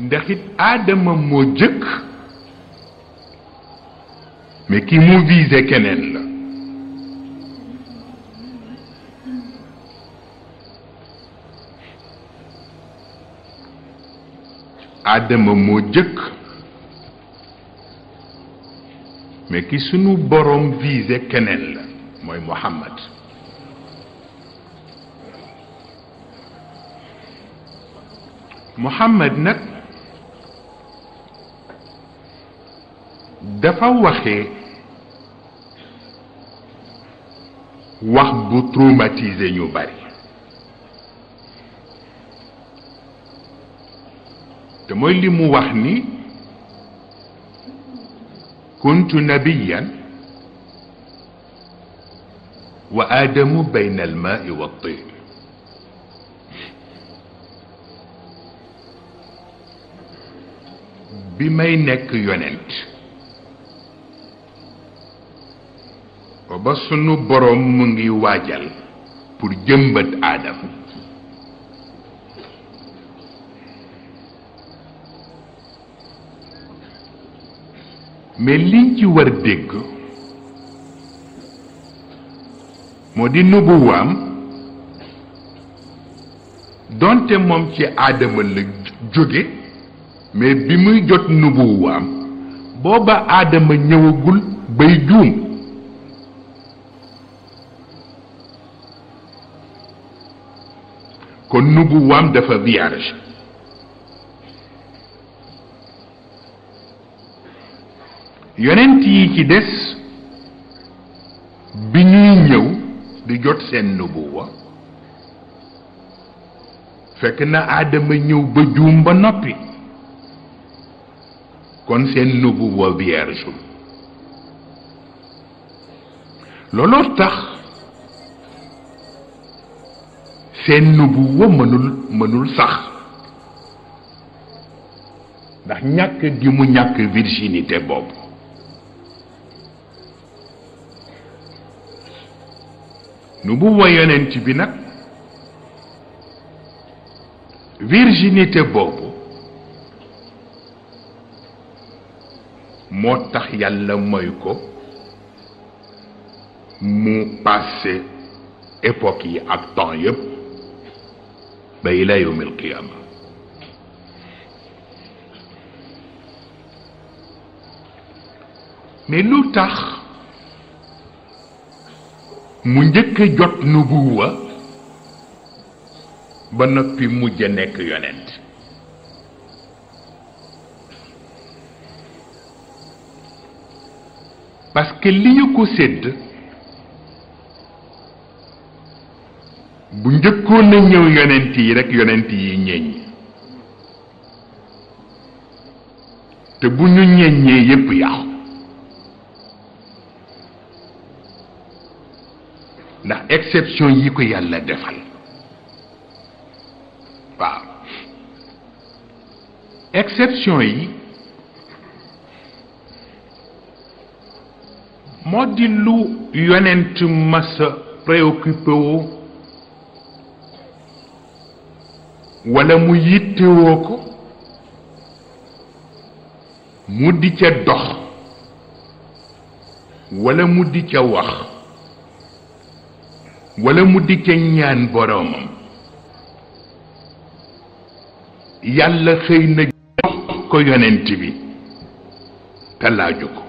ndax it aadama moo jëkk mais ki mu visé keneen la aadama moo jëkk mais ki sunu borom visé keneen la mooy Muhammad Muhammad nag dafa waxee wax bu traumatisé ñu bari te mooy li mu wax ni kuntu nabiyan wa aadamu bayna almaai wa tin bi may nekk yonent ba sunu boroom mu ngi waajal pour jëmbat aadam mais liñ ci war dégg moo di nubuwaam donte moom ci aadama la jóge mais bi muy jot nubuwaam booba aadama ñëwagul bay juum kon nubuwaam dafa vierge yonent yi ci des bi ñuy ñëw di jot seen nubuwa fekk na aadama ñëw ba juum ba noppi kon seen nubuwa vierge looloo tax seen nubuwa mënul mënul sax ndax ñàkk gi mu ñàkk virginité boobu nubuwa yonent bi nag virginité boobu moo tax yàlla mooy ko mu passé époque yi ak temps yépp ba ila yawmil qiyaama mais lu tax mu njëkk a jot nubuwa ba noppi mujj a nekk yonent parce que li ñu ko sédd bu njëkkoon a ñëw yonent yi rekk yonent yi ñeñ te bu ñu ñeññee yépp yàqu ndax exception yi ko yàlla defal waaw exception yi moo di lu yonent masa préoccupé woo walla mu yittewoo ko mu di ca dox walla mu di ca wax walla mu di ca ñaan boroomam yàlla xëy na jox ko yonent bi te laaju ko